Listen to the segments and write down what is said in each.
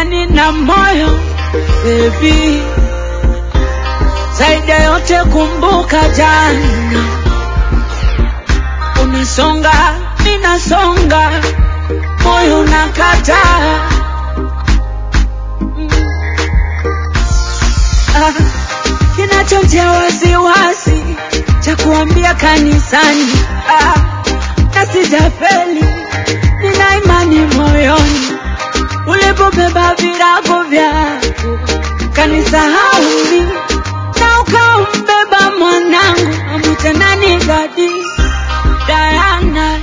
ila nina moyo baby. Zaidi ya yote kumbuka jana, unasonga ninasonga, moyo unakataa Mm. Ah, kinachotia wasiwasi cha kuambia kanisani ah, na sijafeli, nina imani moyoni ulipobeba virago vyako kanisahau mimi na ukaumbeba mwanangu amwite nani dadi Diana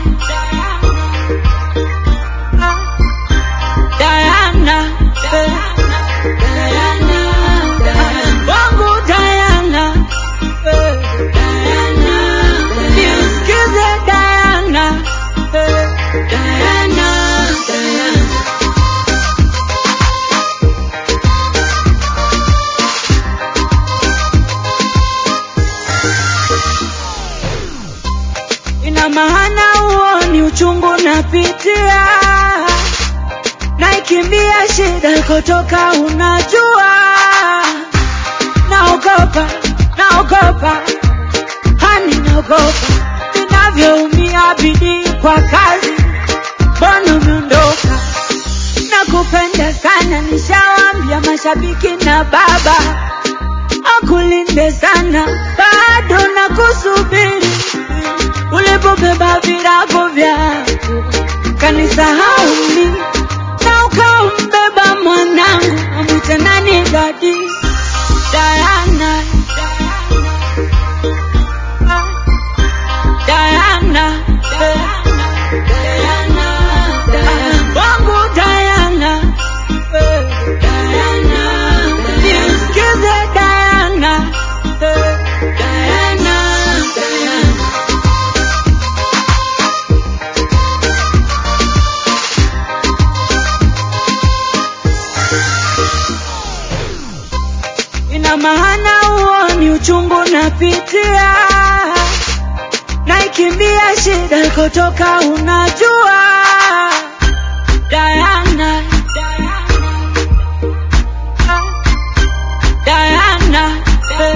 Ah, Diana eh, Diana wangu Diana eh, nisikize Diana eh, Diana Diana ina maana huo ni uchungu napitia, naikimbia shida kutoka, unajua, naogopa, naogopa, hani naogopa ninavyoumia bidii kwa kazi, mbona umeondoka? Nakupenda sana, nishawambia mashabiki na baba akulinde sana, bado nakusubiri ulipobeba virago vyako kanisahau mimi na ukaumbeba mwanangu amwite nani dadi Diana Ah, Diana eh, Ah, wangu Diana eh, nisikize Diana eh, Diana ina maana huo ni uchungu napitia, naikimbia shida kutoka, unajua Diana, Ah, Diana, eh,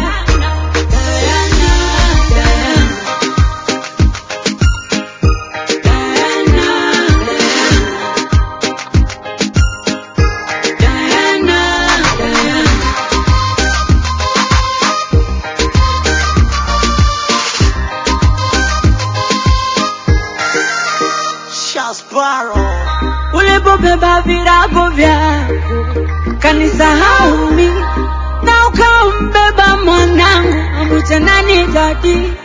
Diana, Diana. Shasparo. ulipobeba virago vyako kanisahau mimi na ukaumbeba mwanangu amwite nani dadi